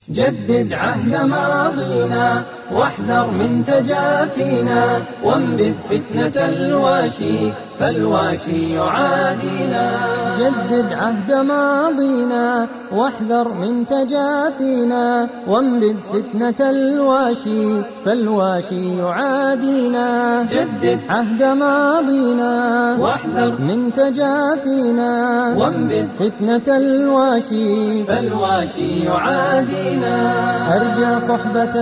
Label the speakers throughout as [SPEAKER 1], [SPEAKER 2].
[SPEAKER 1] جدد عهد ماضينا واحذر من تجافينا وانبذ فتنة الواشي فالواشي يعادينا جدد عهد ماضينا واحذر من تجافينا وانبذ فتنة الواشي فالواشي يعادينا جدد عهد ماضينا واحذر من تجافينا وانبذ فتنة الواشي فالواشي يعادينا أرجى صحبة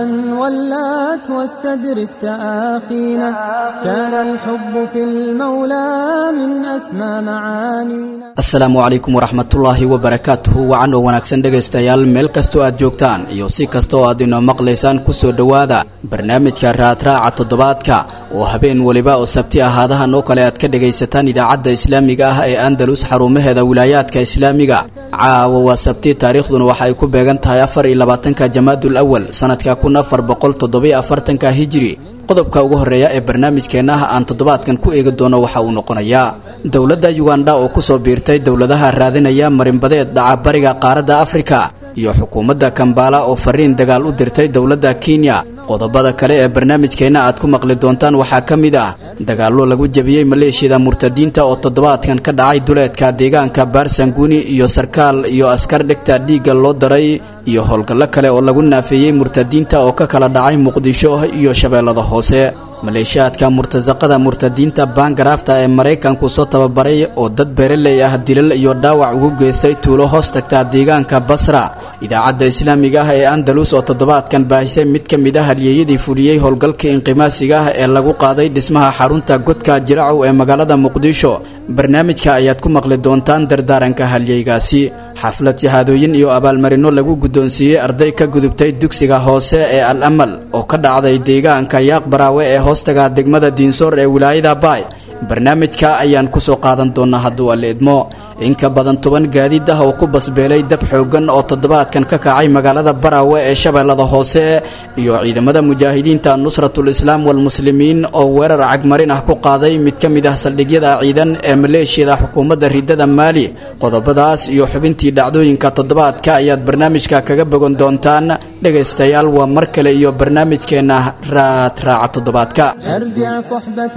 [SPEAKER 1] ولات واستدرك تآخينا كان الحب في المولى من أسمى معانينا
[SPEAKER 2] asalaamu calaykum waraxmatullaahi wabarakaatuhu wacan oo wanaagsan dhegaystayaal meel kastoo aad joogtaan iyo si kasta oo aad inoo maqlaysaan kusoo dhowaada barnaamijka raadraaca toddobaadka oo habeen weliba oo sabti ahaadahan oo kale aad ka dhegaysataan idaacadda islaamiga ah ee andalus xarumaheeda wilaayaadka islaamiga caawa waa sabti taariikhduna waxa ay ku beegan tahay afar iyo labaatanka jamaadul awal sanadka kun afar boqol toddobiyo afartanka hijiri qodobka ugu horreeya ee barnaamijkeenna ah aan toddobaadkan ku eegi doono waxa uu noqonayaa dowladda yuganda oo ku soo biirtay dowladaha raadinaya marinbadeed dhaca bariga qaaradda afrika iyo xukuumadda kambaala oo fariin dagaal u dirtay dowladda kenya qodobada kale ee barnaamijkeenna aad ku maqli doontaan waxaa ka mid ah dagaallo lagu jebiyey maleeshiyada murtadiinta oo toddobaadkan ka dhacay duleedka deegaanka baarsanguuni iyo sarkaal iyo askar dhegta dhiigga loo daray iyo howlgallo kale oo lagu naafeeyey murtadiinta oo ka kala dhacay muqdisho iyo shabeellada hoose maleeshiyaadka murtasaqada murtadiinta baangaraafta ee maraykanku soo tababaray oo dad beeraley ah dilal iyo dhaawac ugu geystay tuulo hoos tagta deegaanka basra idaacadda islaamiga ah ee andalus oo toddobaadkan baahisay mid ka mid ah halyeeyadii fuliyey howlgalka inqimaasiga ah ee lagu qaaday dhismaha xarunta godka jiracow ee magaalada muqdisho barnaamijka ayaad ku maqli doontaan dardaaranka halyeygaasi xaflad shahaadooyin iyo abaalmarino lagu guddoonsiiyey arday ka gudubtay dugsiga hoose ee al amal oo ka dhacday deegaanka yaaq baraawe ee hoostaga degmada diinsoor ee wilaayada baay barnaamijka ayaan ku soo qaadan doonnaa hadduu alle idmo in ka badan toban gaadiid ah oo ku basbeelay dab xooggan oo toddobaadkan ka kacay magaalada baraawe ee shabeellada hoose iyo ciidamada mujaahidiinta nusratul islaam walmuslimiin oo weerar cagmarin ah ku qaaday mid ka mid ah saldhigyada ciidan ee maleeshiyada xukuumadda riddada maali qodobadaas iyo xubintii dhacdooyinka toddobaadka ayaad barnaamijka kaga bogan doontaan dhegaystayaal waa mar kale iyo barnaamijkeenna raadraaca toddobaadka
[SPEAKER 1] أرجع صحبة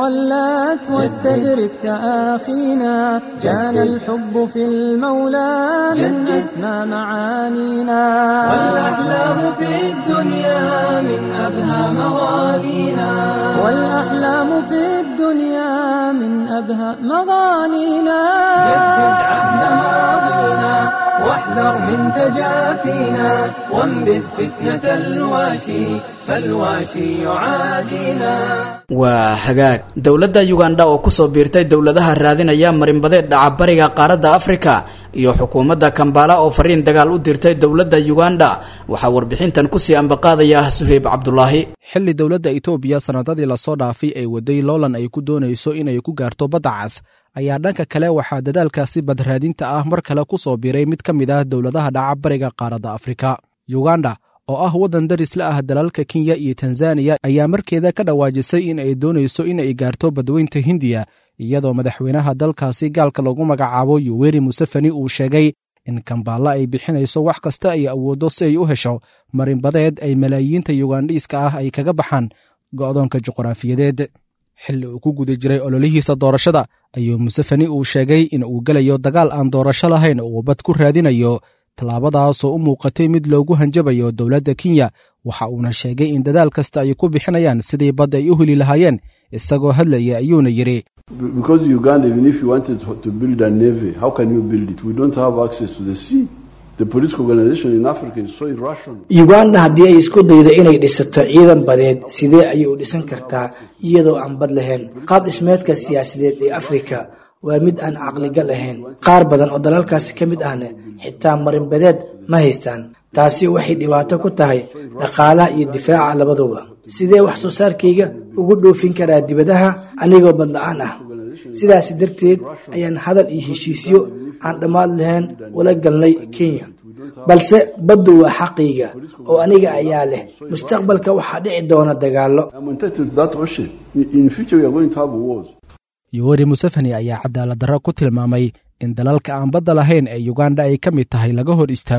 [SPEAKER 1] ولات واستدرك تآخينا كان الحب في المولى من أسمى معانينا والأحلام في الدنيا من أبهى مغانينا والأحلام في الدنيا من أبهى مغانينا جدد عهد ماضينا واحذر من تجافينا وانبذ فتنة الواشي فالواشي يعادينا
[SPEAKER 2] waa hagaag dowladda yuganda oo ku soo biirtay dowladaha raadinaya marinbadeed dhaca bariga qaaradda afrika iyo xukuumadda kambaala oo fariin dagaal u dirtay dowladda yuganda waxaa warbixintan kusii ambaqaadaya suheyb cabdulaahi
[SPEAKER 3] xilli dowladda itoobiya sannadadii lasoo dhaafay ay waday loolan ay ku doonayso inay ku gaarto badda cas ayaa dhanka kale waxaa dadaalkaasi badraadinta ah mar kale ku soo biiray mid ka mid ah dowladaha dhaca bariga qaaradda afrika yuganda oo ah waddan daris la ah dalalka kenya iyo tanzaniya ayaa markeeda ka dhawaajisay in ay doonayso in ay gaarto badweynta hindiya iyadoo madaxweynaha dalkaasi gaalka lagu magacaabo yuweri musefeni uu sheegay in kambaalla ay bixinayso wax kasta ay awooddo si ay u hesho marinbadeed ay malaayiinta yugandhiiska ah ay kaga baxaan go'doonka juqraafiyadeed xilli uu ku guda jiray ololihiisa doorashada ayuu musefeni uu sheegay in uu gelayo dagaal aan doorasho lahayn uu bad ku raadinayo tallaabadaasoo u muuqatay mid loogu hanjabayo dowladda kenya waxa uuna sheegay in dadaal kasta ay ku bixinayaan sidii bad ay u heli lahaayeen isagoo hadlaya ayuuna yidhi
[SPEAKER 4] Because Uganda, even if you wanted to build a navy, how can you build it? We don't have access to the sea. The political organization in Africa is so irrational.
[SPEAKER 5] uganda haddii ay isku daydo inay dhisato ciidan badeed sidee ayay u dhisan kartaa iyadoo aan bad lahayn qaab dhismeedka siyaasadeed ee afrika waa mid aan caqligal ahayn qaar badan oo dalalkaasi ka mid ahna xitaa marinbadeed ma haystaan taasi waxay dhibaato ku tahay dhaqaalaha iyo difaaca labaduba sidee wax soo saarkayga ugu dhoofin karaa dibadaha anigoo badla-aan ah sidaasi darteed ayaan hadal iyo heshiisyo aan dhammaad lahayn ula galnay kenya balse baddu waa xaqayga oo aniga ayaa leh mustaqbalka waxaa dhici doona dagaallo
[SPEAKER 4] I'm entitled to that ocean. In, in future, we are going to have wars.
[SPEAKER 3] yuweri musefeni ayaa cadaalad darro ku tilmaamay in dalalka aan badda lahayn ee yuganda ay ka mid tahay laga hor istaago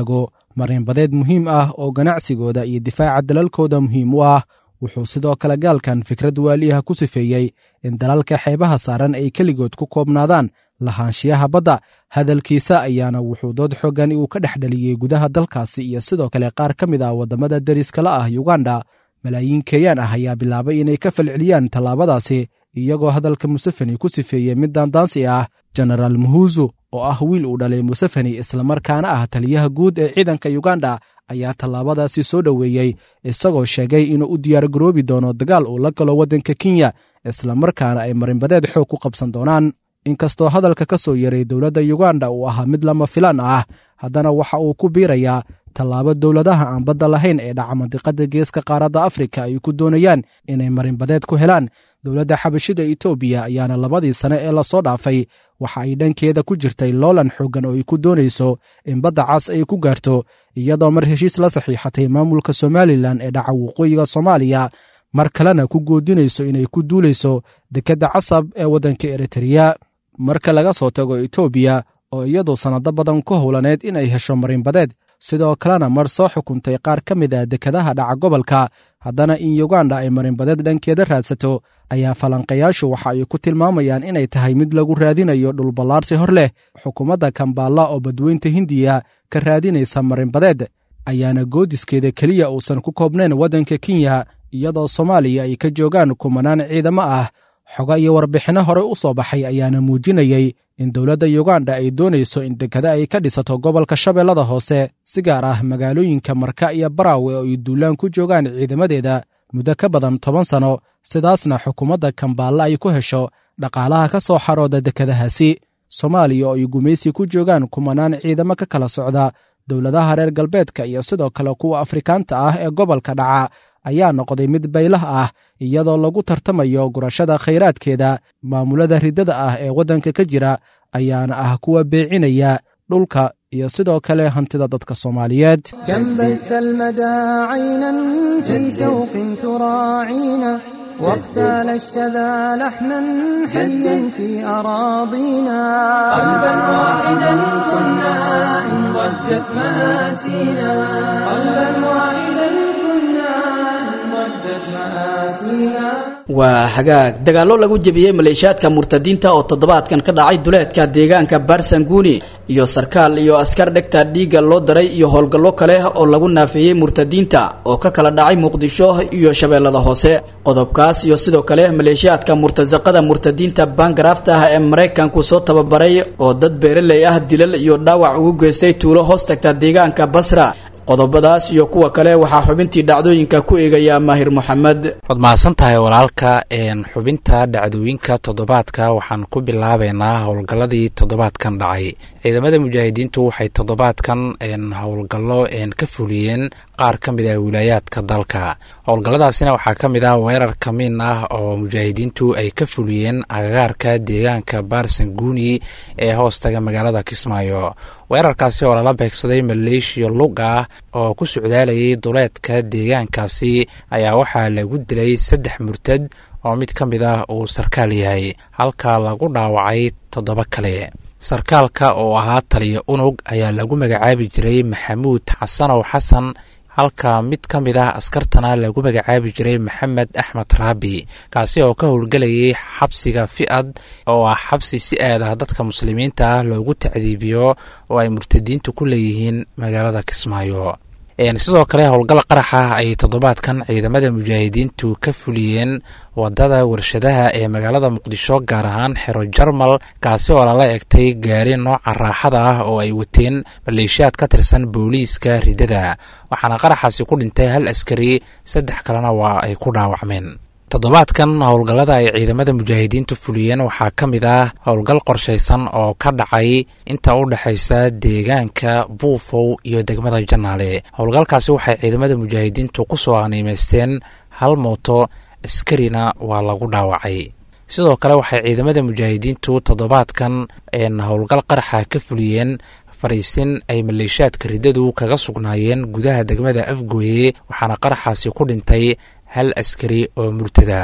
[SPEAKER 3] marinbadeed muhiim ah oo ganacsigooda iyo difaaca dalalkooda muhiim u ah wuxuu sidoo kale gaalkan fikrad waaliyaha ku sifeeyey in dalalka xeebaha saaran ay keligood ku koobnaadaan lahaanshiyaha badda hadalkiisa ayaana wuxuu dood xoogan uu ka dhex dhaliyey gudaha dalkaasi iyo sidoo kale qaar ka mid ah waddamada deriskala ah yuganda malaayiin keeyaan ah ayaa bilaabay inay ka falceliyaan tallaabadaasi iyagoo hadalka musefeni ku sifeeyey mid daandaansi ah genaraal muhuzu oo ah wiil uu dhalay musefeni islamarkaana ah taliyaha guud ee ciidanka yuganda ayaa tallaabadaasi soo dhoweeyey isagoo sheegay inuu u diyaargaroobi doono dagaal uu la galo waddanka kenya islamarkaana ay marinbadeed xoog ku qabsan doonaan inkastoo hadalka ka soo yaray dowladda yuganda uu ahaa mid lama filaan ah haddana waxa uu ku biirayaa tallaabo dowladaha aan badda lahayn ee dhaca mandiqada geeska qaaradda afrika ay ku doonayaan inay marinbadeed ku helaan dowladda xabashida etoobiya ayaana labadii sane ee lasoo dhaafay waxa ay dhankeeda ku jirtay loolan xooggan oo ay ku doonayso in badda cas ay ku gaarto iyadoo mar heshiis la saxiixatay maamulka somalilan ee dhaca waqooyiga soomaaliya mar kalena ku goodinayso inay ku duulayso dekedda casab ee waddanka eritreya marka laga soo tago etoobiya oo iyadu sannado badan ku howlaneed inay hesho marinbadeed sidoo kalena mar soo xukuntay qaar ka mid ah dekadaha dhaca gobolka haddana in yuganda ay marinbadeed dhankeeda raadsato ayaa falanqayaashu waxa ay ku tilmaamayaan inay tahay mid lagu raadinayo dhulballaarsi hor leh xukuumadda kambaalla oo badweynta hindiya ka raadinaysa marinbadeed ayaana goodiskeeda keliya uusan ku koobnayn waddanka kenya iyadoo soomaaliya ay ka joogaan kumanaan ciidamo ah xogo iyo warbixinno horey u soo baxay ayaana muujinayey in dowladda yuganda ay doonayso in dekada ay ka dhisato gobolka shabeellada hoose si gaar ah magaalooyinka marka iyo baraawe oo ay duulaan ku joogaan ciidamadeeda muddo ka badan toban sanno sidaasna xukuumadda kambaalla ay ku hesho dhaqaalaha ka soo xarooda dekadahaasi soomaaliya oo ay gumaysi ku joogaan kumanaan ciidamo ka kala socda dowladaha reer galbeedka iyo sidoo kale kuwa afrikaanta ah ee gobolka dhaca ayaa noqday mid baylah ah iyadoo lagu tartamayo gurashada khayraadkeeda maamulada riddada ah ee waddanka ka jira ayaana ah kuwa beecinaya dhulka iyo sidoo kale hantida dadka soomaaliyeed
[SPEAKER 1] كم بث المدى عينا في شوق تراعينا واختال الشذا لحنا حيا في أراضينا قلبا واحدا كنا إن ضجت مآسينا قلبا واحدا كنا إن ضجت مآسينا
[SPEAKER 2] waa hagaag dagaallo lagu jebiyey maleeshiyaadka murtadiinta oo toddobaadkan ka dhacay duleedka deegaanka barsanguni iyo sarkaal iyo askar dhegta dhiigga loo daray iyo howlgallo kale oo lagu naafeeyey murtadiinta oo ka kala dhacay muqdisho iyo shabeellada hoose qodobkaas iyo sidoo kale maleeshiyaadka murtasaqada murtadiinta baangaraafta ah ee maraykanku soo tababaray oo dad beeraley ah dilal iyo dhaawac ugu geystay tuulo hoos tagta deegaanka basra qodobadaas iyo kuwa kale waxaa xubintii dhacdooyinka ku eegaya maahir moxamed
[SPEAKER 6] waad mahadsan tahay walaalka xubinta dhacdooyinka toddobaadka waxaan ku bilaabeynaa howlgalladii toddobaadkan dhacay ciidamada mujaahidiintu waxay toddobaadkan howlgallo ka fuliyeen qaar ka mid ah wilaayaadka dalka howlgalladaasina waxaa ka mid ah weerar kamiin ah oo mujaahidiintu ay ka fuliyeen agagaarka deegaanka barsanguni ee hoostaga magaalada kismaayo weerarkaasi oo lala beegsaday maleeshiya lug ah oo ku socdaalayay duleedka deegaankaasi ayaa waxaa lagu dilay saddex murtad oo mid ka mid ah uu sarkaal yahay halka lagu dhaawacay toddoba kale sarkaalka oo ahaa taliya unug ayaa lagu magacaabi jiray maxamuud xasanow xasan halka mid ka mid ah askartana lagu magacaabi jiray maxamed axmed raabi kaasi oo ka howlgelayay xabsiga fi-ad oo ah xabsi si aad ah dadka muslimiinta ah loogu tacdiibiyo oo ay murtadiintu ku leeyihiin magaalada kismaayo sidoo kale howlgal qaraxa ayay toddobaadkan ciidamada mujaahidiintu ka fuliyeen wadada warshadaha ee magaalada muqdisho gaar ahaan xero jarmal kaasi oo lala egtay gaari nooca raaxada ah oo ay wateen maleeshiyaad ka tirsan booliiska ridada waxaana qaraxaasi ku dhintay hal askari saddex kalena waa ay ku dhaawacmeen toddobaadkan howlgallada ay ciidamada mujaahidiintu fuliyeen waxaa ka mid ah howlgal qorshaysan oo ka dhacay inta u dhexaysa deegaanka buufow iyo degmada janaale howlgalkaasi waxay ciidamada mujaahidiintu ku soo aniimeysteen hal mooto askarina waa lagu dhaawacay sidoo kale waxay ciidamada mujaahidiintu toddobaadkan howlgal qaraxa ka fuliyeen fariisin ay maleeshiyaadka riddadu kaga sugnaayeen gudaha degmada afgooye waxaana qaraxaasi ku dhintay hal askari oo murtada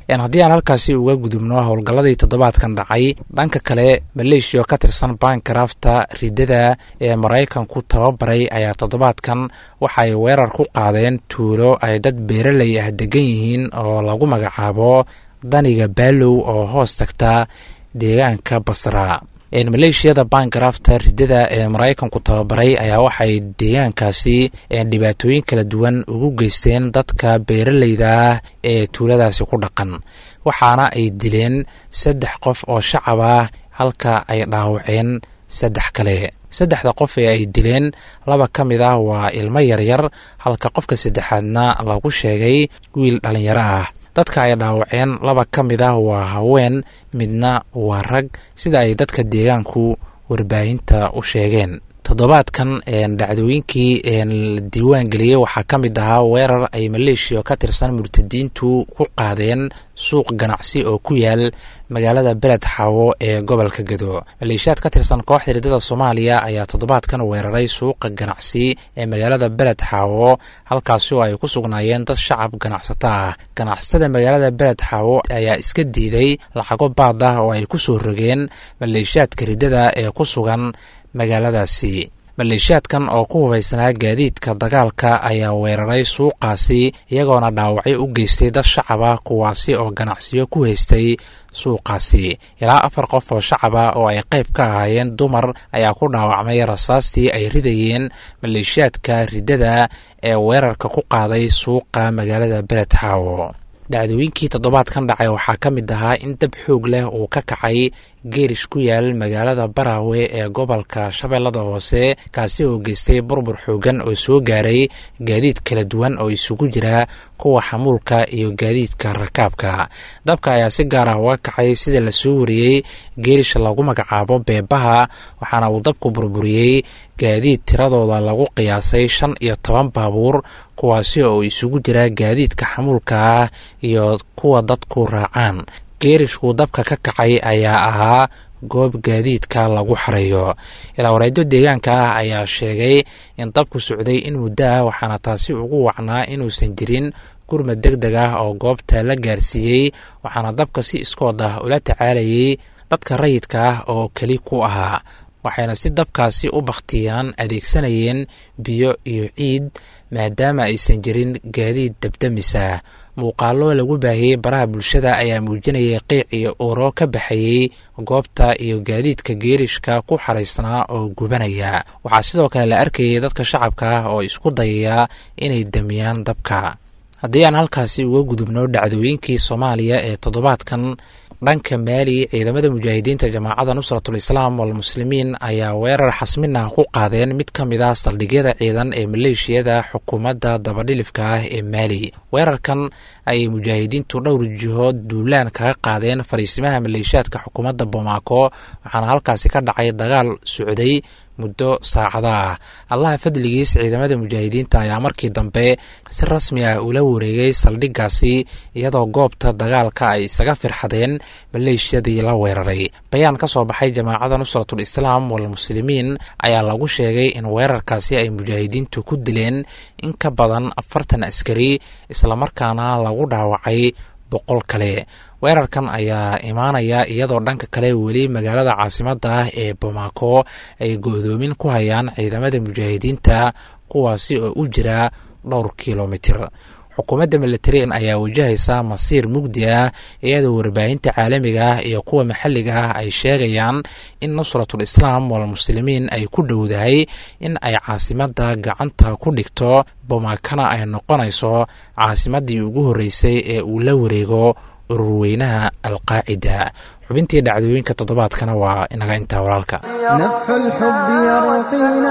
[SPEAKER 6] haddii aan halkaasi uga gudubno howlgalladii toddobaadkan dhacay dhanka kale maleeshiya oo ka tirsan bankrafta ridada ee maraykanku tababaray ayaa toddobaadkan waxay weerar ku qaadeen tuulo ay dad beeraley ah degan yihiin oo lagu magacaabo daniga baalow oo hoos tagta deegaanka basra maleeshiyada bankrafta ridada ee maraykanku tababaray ayaa waxay deegaankaasi dhibaatooyin kala duwan ugu geysteen dadka beeraleyda ah ee tuuladaasi ku dhaqan waxaana ay dileen saddex qof oo shacab ah halka ay dhaawaceen saddex kale saddexda qof ee ay dileen laba ka mid ah waa ilmo yaryar halka qofka saddexaadna lagu sheegay wiil dhallinyaro ah dadka ay dhaawaceen laba ka mid ah waa haween midna waa rag sida ay dadka deegaanku warbaahinta u sheegeen toddobaadkan dhacdooyinkii la diiwaan geliyey waxaa ka mid ahaa weerar ay maleeshiya ka tirsan murtadiintu ku qaadeen suuq ganacsi oo ku yaal magaalada beled xaawo ee gobolka gado maleeshiyaad ka tirsan kooxda ridada soomaaliya ayaa toddobaadkan weeraray suuqa ganacsi ee magaalada beled xaawo halkaasi oo ay ku sugnaayeen dad shacab ganacsato ah ganacsatada magaalada beled xaawo ayaa iska diiday lacago baad ah oo ay ku soo rogeen maleeshiyaadka ridada ee ku sugan magaaladaasi maleeshiyaadkan oo ku hubaysnaa gaadiidka dagaalka ayaa weeraray suuqaasi iyagoona dhaawacyo u geystay dad shacab ah kuwaasi oo ganacsiyo ku haystay suuqaasi ilaa afar qof oo shacab ah oo ay qayb ka ahaayeen dumar ayaa ku dhaawacmay rasaastii ay ridayeen maleeshiyaadka riddada ee weerarka ku qaaday suuqa magaalada beled xaawo dhacdooyinkii toddobaadkan dhacay waxaa ka mid ahaa in dab xoog leh uu ka kacay geerish ku yaal magaalada baraawe ee gobolka shabeellada hoose kaasi oo geystay burbur xoogan oo soo gaaray gaadiid kala duwan oo isugu jira kuwa xamuulka iyo gaadiidka rakaabka dabka ayaa si gaar ah uga kacay sida lasoo wariyey geerish lagu magacaabo beebaha waxaana uu dabku burburiyey gaadiid tiradooda lagu qiyaasay shan iyo toban baabuur kuwaasi oo isugu jira gaadiidka xamuulka ah iyo kuwa dadku raacaan geerishku dabka ka kacay ayaa ahaa goob gaadiidka lagu xareeyo ilaa wareedyo deegaanka ah ayaa sheegay in dabku socday in muddo ah waxaana taasi ugu wacnaa inuusan jirin gurmad deg deg ah oo goobta la gaarsiiyey waxaana dabka si iskood ah ula tacaalayay dadka rayidka ah oo keli ku ahaa waxayna si dabkaasi u bakhtiyaan adeegsanayeen biyo iyo ciid maadaama aysan jirin gaadiid dabdamisa muuqaallo lagu baahiyey baraha bulshada ayaa muujinayay qiic iyo uuro ka baxayey goobta iyo gaadiidka geerishka ku xaraysnaa oo gubanaya waxaa sidoo kale la arkayay dadka shacabka ah oo isku dayaya inay damiyaan dabka haddii aan halkaasi uga gudubno dhacdooyinkii soomaaliya ee toddobaadkan dhanka maali ciidamada mujaahidiinta jamaacada nusratul islaam walmuslimiin ayaa weerar xasminah ku qaadeen mid ka mid ah saldhigyada ciidan ee maleeshiyada xukuumadda dabadhilifka ah ee maali weerarkan ayay mujaahidiintu dhowr jihood duulaan kaga qaadeen fariisimaha maleeshiyaadka xukuumadda bomaako waxaana halkaasi ka dhacay dagaal socday muddo saacada ah allaha fadligiis ciidamada mujaahidiinta ayaa markii dambe si rasmi ah ula wareegay saldhiggaasi iyadoo goobta dagaalka ay isaga firxadeen maleeshiyadii la weeraray bayaan ka soo baxay jamaacada nusratul islaam walmuslimiin ayaa lagu sheegay in weerarkaasi ay mujaahidiintu ku dileen in ka badan afartan askari islamarkaana lagu dhaawacay boqol kale weerarkan ayaa imaanaya iyadoo dhanka kale weli magaalada caasimadda ah ee bomaako ay go-doomin ku hayaan ciidamada mujaahidiinta kuwaasi oo u jira dhowr kilomitir xukuumadda militarian ayaa wajahaysa masiir mugdi ah iyadoo warbaahinta caalamiga ah iyo kuwa maxalliga ah ay sheegayaan in nusratul islaam walmuslimiin ay ku dhowdahay in ay caasimadda gacanta ku dhigto bomaakana ay noqonayso caasimaddii ugu horreysay ee uu la wareego ururweynaha alqaacida xubintii dhacdooyinka toddobaadkana waa inaga intaa walaalka
[SPEAKER 1] نفح الحب يرقينا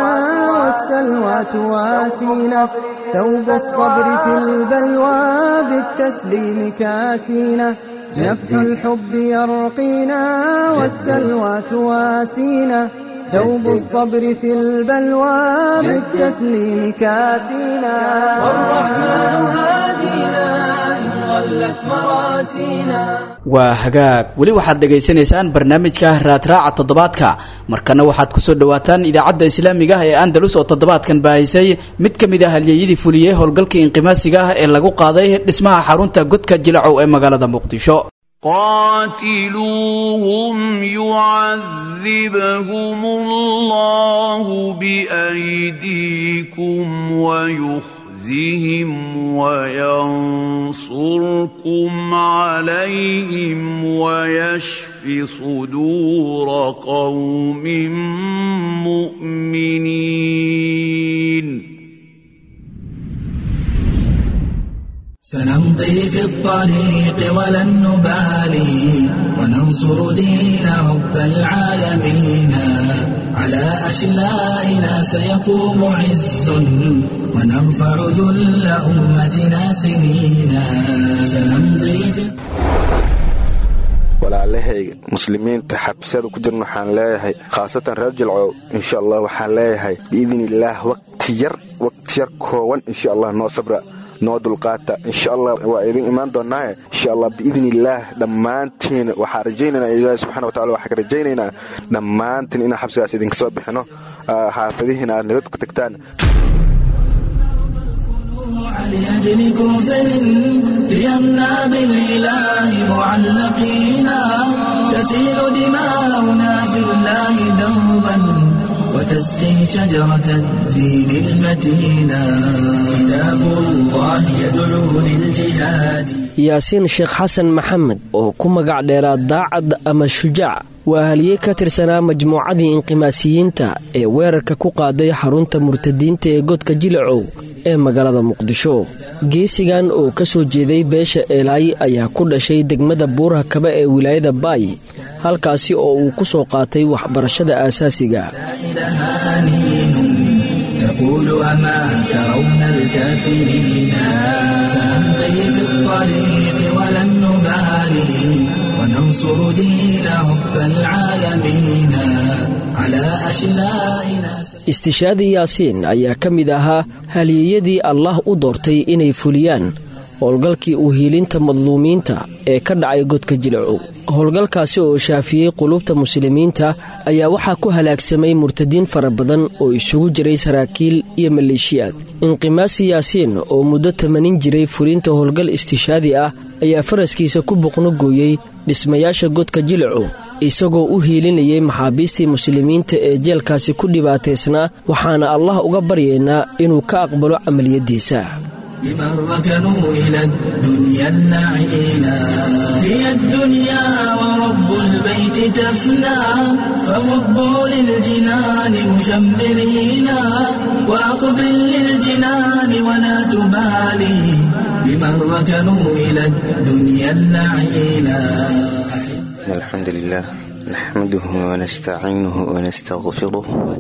[SPEAKER 1] والسلوى تواسينا ثوب الصبر في البلوى بالتسليم كاسينا نفح الحب يرقينا والسلوى تواسينا ثوب الصبر في البلوى بالتسليم كاسينا والرحمن هادينا إن ضلت مراسينا
[SPEAKER 2] waa hagaag weli waxaad dhegaysanaysaan barnaamijka raadraaca toddobaadka markana waxaad kusoo dhowaataan idaacadda islaamiga ah ee andalus oo toddobaadkan baahisay mid ka mid ah halyeyadii fuliyey howlgalkii inqimaasiga ah ee lagu qaaday dhismaha xarunta godka jilacow ee magaalada muqdisho
[SPEAKER 7] قاتلوهم يعذبهم الله بأيديكم ويخزهم وينصركم عليهم ويشف صدور قوم مؤمنين
[SPEAKER 8] سنمضي في الطريق ولن نبالي وننصر دين رب العالمين على أشلائنا سيقوم عز ونرفع ذل أمتنا سنينا سنمضي في
[SPEAKER 9] walaalahayga muslimiinta xabsiyada ku jirna waxaan leeyahay khaasatan reer jilcow insha allah waxaan leeyahay biidn illaah waqti yar waqti yar kooban insha allah noo sabra noo dulqaata insha allah waa idin imaan doonaaye insha allah biidn illaah dhammaantiin waxaan rajaynaynaa ilaahi subxana watacala waxaan ka rajaynaynaa dhammaantiin inaan xabsigaas idinka soo bixino xaafadihiina aad naga tagtaan
[SPEAKER 8] لأجل كفر ليمنع بالإله معلقينا تسيل دماؤنا في الله دوبا وتسقي شجرة الدين المتينا كتاب الله يدعو للجهاد
[SPEAKER 10] yaasiin sheekh xasan maxamed oo ku magac dheeraa daacad ama shujaac waa haliyey ka tirsanaa majmuucadii inqimaasiyiinta ee weerarka ku qaaday xarunta murtadiinta ee godka jilacow ee magaalada muqdisho geesigan oo ka soo jeeday beesha eelaay ayaa ku dhashay degmada buuraha kaba ee wilaayada baay halkaasi oo uu ku soo qaatay waxbarashada aasaasiga
[SPEAKER 8] تقول أما ترون الكافرين سنمضي في الطريق ولن نبالي وننصر دين رب العالمين على أشلائنا
[SPEAKER 10] istishaadi yaasiin ayaa ka mid ahaa haliyeyadii allah u doortay inay fuliyaan howlgalkii u hiilinta madluumiinta ee ka dhacay godka jilacow howlgalkaasi oo shaafiyey qulubta muslimiinta ayaa waxaa ku halaagsamay murtadiin fara badan oo isugu jiray saraakiil iyo maleeshiyaad inqimaasi yaasiin oo muddo tamanin jiray fulinta howlgal istishaadi ah ayaa faraskiisa ku boqno gooyey dhismayaasha godka jilacow isagoo u hiilinayay maxaabiistii muslimiinta ee jeelkaasi ku dhibaataysnaa waxaana allah uga baryaynaa inuu ka aqbalo camaliyaddiisa
[SPEAKER 8] بمن ركنوا إلى الدنيا النعينا هي الدنيا ورب البيت تفنى فوبوا للجنان مشمرين وأقبل للجنان ولا تبالي بمن ركنوا إلى الدنيا النعينا
[SPEAKER 9] الحمد لله نحمده ونستعينه ونستغفره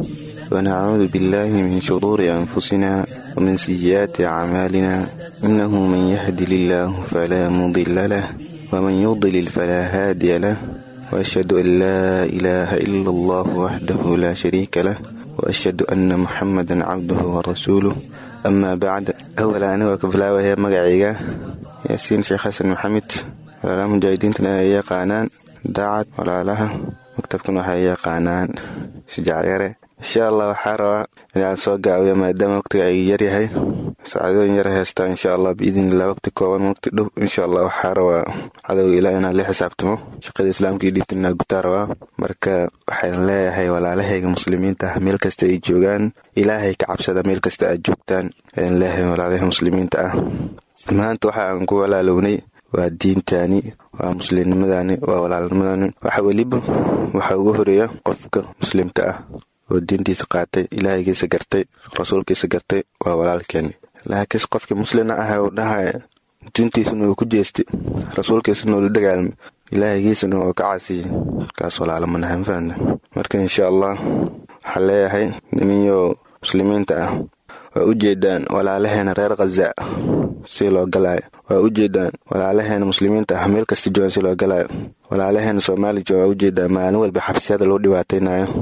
[SPEAKER 9] ونعوذ بالله من شرور أنفسنا ومن سيئات أعمالنا إنه من يهد الله فلا مضل له ومن يضلل فلا هادي له وأشهد أن لا إله إلا الله وحده لا شريك له وأشهد أن محمدا عبده ورسوله أما بعد أولا أنا وكفلا وهي مقعيقة ياسين شيخ حسن محمد ولا مجاهدينتنا أي قانان daacad walaalaha maktabkan waxay yaqaanaan shujaacyare insha allah waxaa rabaa inaan soo gaabiyo maadaama waqtiga ay yaryahay saacadooyin yar heystaa insha allah biidnillah waqti kooban waqti dhow insha allah waxaa rabaa cadowga ilaa inaan la xisaabtamo shaqada islaamka iyo dhiibta inaa gutaa rabaa marka waxaan leeyahay walaalahayga muslimiinta ah meel kasta ay joogaan ilaahay ka cabsada meel kasta aad joogtaan ayaan leeyahay walaalaha muslimiinta ah maanta waxa aan ku walaalownay waa diintaani waa muslimnimadani waa walaalnimadani waxa weliba waxaa ugu horeeya qofka muslimka ah oo diintiisa qaatay ilaahaygiisa gartay rasuulkiisa gartay waa walaalkeeni laakiinse qofkii muslina ah uu dhahaya diintiisana uu ku jeestay rasuulkiisana uu la dagaalmay ilaahigiisana uu ka caasiyey kaas walaalo manahan fahna marka insha allah waxaa leeyahay niminyo muslimiinta ah waa u jeedaan walaalaheena reer khaza si loo galaayo waa u jeedaan walaalaheena muslimiinta ah meel kasta joogan si loo galaayo walaalaheena soomaali joogan waa u jeedaan maalin walba xabsiyada loo dhibaataynayo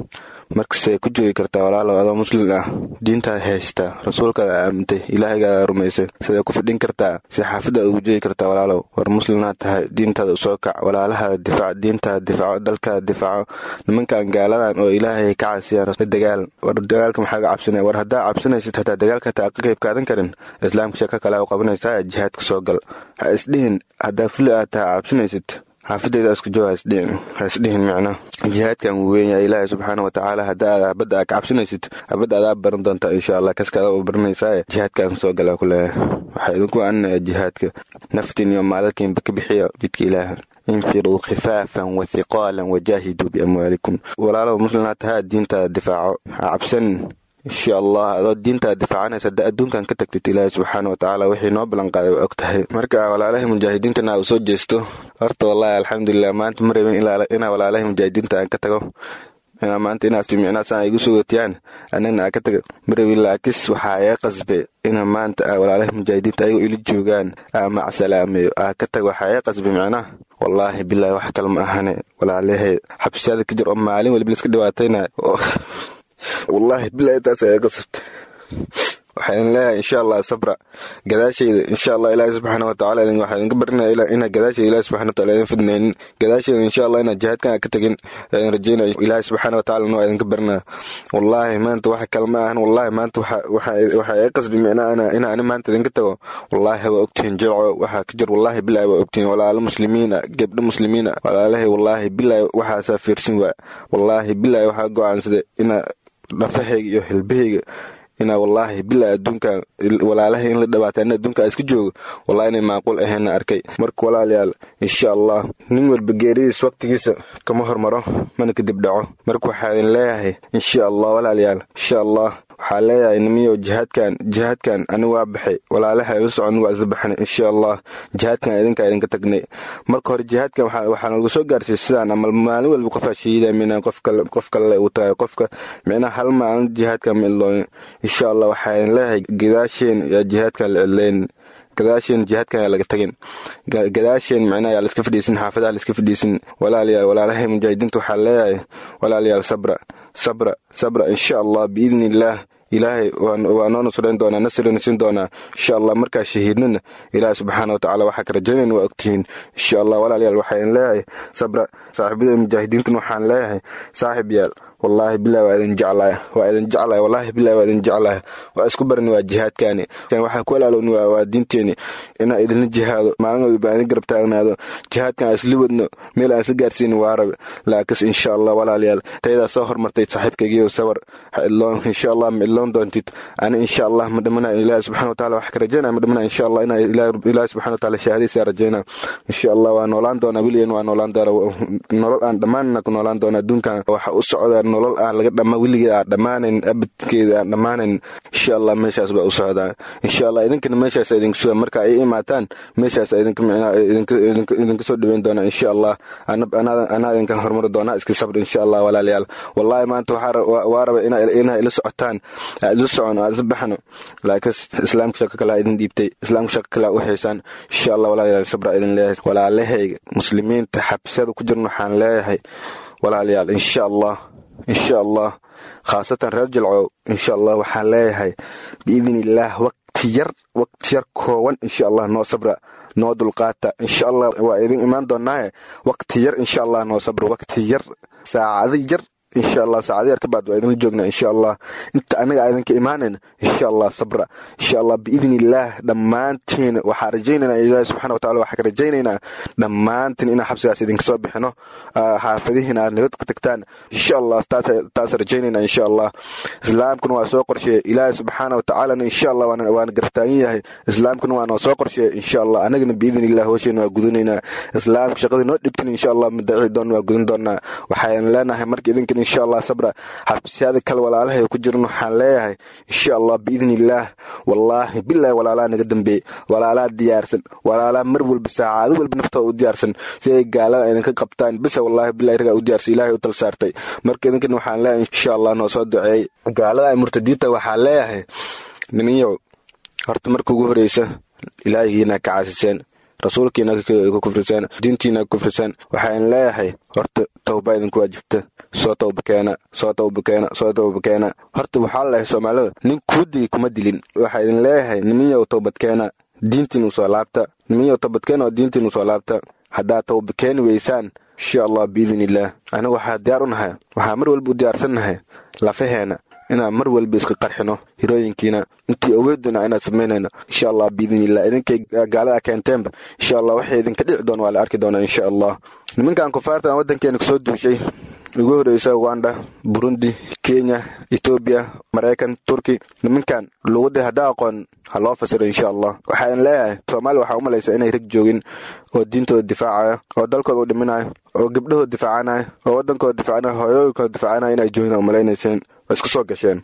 [SPEAKER 9] markastay ku joogi kartaa walaalow adoo muslim ah diintaad haystaa rasuulkaada aamintay ilaahaygaada rumaysay siday ku fidhin kartaa si xaafadaad ugu joogi kartaa walaalow war muslimnaad tahay diintaada usoo kac walaalahaada difaac diintaada difaaco dalkaada difaaco nimankan gaaladan oo ilaahay ka casiyaan dagaal war dagaalka maxaa ga cabsanaya war haddaa cabsanaysid hataa dagaalka hataa ka qayb qaadan karin islaamka shaka kale u qabanaysaa jihaadka soo gal ha isdhihin haddaa fuli aad tahay cabsanaysid xaafadeyda isku joog ha isdhihin micna jihaadkan wuu weynyaa ilaahay subxaana watacaala haddaa habadda aa ka cabsanaysid habadda adaa baran doontaa insha allah kaskaada u baranaysaa jihaadkan soo gala ku leeyahay waxaa idinku aaninaya jihaadka naftiin iyo maalalkiinba ka bixiya bidka ilaaha infiruu khifaafan wa hiqaalan wajaahiduu biamwaalikum walaalow muslimnaad tahaa diintaada difaaco ha cabsanin insha allah adoo diintaad difaacanaysa hadda adduunkan ka tagtid ilaahay subxaana watacaala wixii noo ballanqaaday waa og tahay marka walaalahay mujaahidiintana uu soo jeesto horta wallaahi alxamdulilah maanta ma rabin inaa walaalahay mujaahidiinta aan ka tago inaa maanta inaas micnaasaan igu sugotiyaan anagna aa ka taga ma rabin laakis waxaa iga qasbe ina maanta walaalahay mujaahidiinta ayagoo ili joogaan aa macsalaameeyo aa ka tago waxaa iga qasbe micnaha wallaahi bilaahi wax kale ma ahane walaalahay xabsiyada ka jir oo maalin waliba laiska dhibaatayna wallaahi bilaahi taas ayaa qasabta waxaan leeyahay insha allah sabra gadaashayda insha allah ilaahi subxaana watacaala waxaa idinka barinaya inaa gadaashayda ilahi subxana wataala idin fidnaynin gadaashayda insha allah inaa jihaadkan ka tagin idin rajeynaya ilaahi subxaana watacaala noo idinka barinaya wallaahi maanta wax kale ma ahan wallaahi maanta waxaa iga qasbi micnaa ina ani maanta idinka tago wallaahi waa ogtihiin jilco waxaa ka jir wallaahi bilaahi waa ogtihiin walaalo muslimiina gebdho muslimiina walaalahay wallaahi bilaahi waxaasaa fiirsin waaya wallaahi bilaahi waxaa go-aansaday ina dhafahayga iyo hilbahayga inaa wallaahi bilaa adduunkan walaalahay in la dhabaata in adduunka iska joogo wallahi inay maaqul ahayna arkay marka walaalayaal insha allah nin walba geeridiis waqtigiisa kama hormaro mana kadib dhaco marka waxaa idin leeyahay insha allah walaalayaal insha allah waxaa leeyahay nimiyo jihaadkan jihaadkan ani waa baxay walaalaha iga socon waa isla baxnay insha allah jihaadkan idinkaa idinka tagnay marka hore jihaadkan waxaa nalagu soo gaarsiiyey sidaan amal maalin walba qofaa shahiida mina qof kale uu tahay qofka micnaha hal maalin jihaadkan ma ilooyin insha allah waxaa idin leeyahay gadaasheen yaa jihaadkan la cidleyn gadaasheen jihaadkan yaa laga tagin gadaasheen micnaha yaa laiska fadhiisin xaafadaha laiska fadhiisin walaalayaal walaalahay mujaahidiinta waxaa leeyahay walaalayaal sabra sabra sabra insha allah biidni illaah ilaahay waa noo nasrayn doonaa nasrina siin doonaa insha allah markaa shahiidnana ilaahay subxaana watacaala waxaa ka rajaynayna waa ogtihiin insha allah walaalayaal waxaan leeyahay sabra saaxiibada mujaahidiintan waxaan leeyahay saaxib yaal wallaahi bilahi waa idin jeclaaya waa idin jeclaaya wallaahi bilahi waa idin jeclaaya waa isku barani waa jihaadkaani waxaa ku alaalowni waa diinteeni inaa idinla jihaado maalin walba aan idin garab taagnaado jihaadkan aan isla wadno meel aan isla gaarsiinin waa rabe laakis insha allah walaalayaal tayadaa soo hormartay saaxiibkaygiyo sawar ha idloon insha allah ma idloon doontid ani insha allah ma dhamana ilaahi subxana wataala wax ka rajaynaya ma dhamana insha allah inaa ilaahi subxana wataala shahaadaysa rajaynaa insha allah waa noolaan doonaa weligan waa noolaan doona nolol aan dhammaanna ku noolaan doona adduunkan waxa u socdaa nolol aan laga dhama weligeed aan dhammaanayn abadkeeda aan dhammaanayn insha allah meeshaas baa u socdaa insha allah idinkana meeshaas idinku suga marka ay imaataan meeshaas idinka micnaa idinka soo dhaweyn doonaa insha allah anaa idinkan horumari doonaa iska sabr insha allah walaalayaal wallahi maanta waa raba inaa ila socotaan ila socon aan isla baxno laakiin islaamka shaka kalaa idin dhiibtay islaamka shaka kalaa u haysaan insha allah walaalayaal sabra idin leeyahay walaalahayga muslimiinta xabsiyada ku jirna waxaan leeyahay walaalayaal insha allah insha allah khaasatan reer jilcow insha allah waxaan leeyahay biidn illaah waqti yar waqti yar koowan insha allah noo sabra noo dulqaata insha allah waa idin imaan doonaaye waqti yar insha allah noo sabra waqti yar saacado yar insha allah saacado yar ka baad waa idinla joognaa insha allah inta anaga idinka imaanayna insha allah sabra insha allah biidn illaah dhammaantiin waxaa rajaynaynaa ilaahi subxana watacala waxaa ka rajaynaynaa dhammaantiin inaan xabsigaas idinka soo bixino xaafadihiina aad nabad ka tagtaan insha allah taas rajaynaynaa insha allah islaamkuna waa soo qorsheeye ilaahi subxaana watacaalana insha allah waana gartaagan yahay islaamkuna waa noo soo qorsheeye insha allah anagana biidn illah hoosheena waa gudanaynaa islaamka shaqadii noo dhibtin insha allah madaci doon waa gudan doonaa waxaan leenahay marka idinkan insha allah sabra xabsiyada kale walaalahay ku jiran waxaan leeyahay insha allah biidn illaah wallaahi bilaahi walaalaa naga dambeeye walaalaa diyaarsan walaalaa mar walba saacado walba naftooda u diyaarsan si ay gaalada idinka qabtaan bisa wallaahi bilahi ragaa u diyaarsan ilaahay u tal saartay marka idinkan waxaan leeyahay insha allah noo soo duceeyey gaalada ay murtadiinta waxaan leeyahay niminyow horta marka ugu horeysa ilaahigiina ka caasiseen rasuulkiina ku kufriseen diintiina ku kufriseen waxaan leeyahay horta tawba idinku waajibta soo tawbakeena soo tawbakeena soo tawbakeena horta waxaa leeyahay soomaalida nin kuudigi kuma dilin waxaa idin leeyahay niminyow tawbadkeena diintiin usoo laabta niminyow tawbadkeena oo diintiin usoo laabta haddaad tawbakeeni weysaan insha allah biidin illaah aniga waxaa diyaar u nahay waxaa mar walba u diyaarsannahay lafaheena inaan mar walba iska qarxino hirooyinkiina intii awooduna inaad samaynayno insha allah biidin illah idinkay gaalada keenteenba insha allah waxay idinka dhici doon waa la arki doonaa insha allah nimankan kufaarta aan waddankeena kusoo duushay ugu horreysa uganda burundi kenya etoobiya maraykan turki nimankan luuqadii haddaa aqoon ha loo fasiro insha allah waxaan leeyahay soomaaliya waxaa u malaysa inay rag joogin oo diintooda difaacaya oo dalkooda u dhiminayo oo gabdhahooda difaacanaya oo waddankooda difaacanaya hooyooyinkooda difaacanaya inay joogin oo malaynayseen waa isku soo gasheen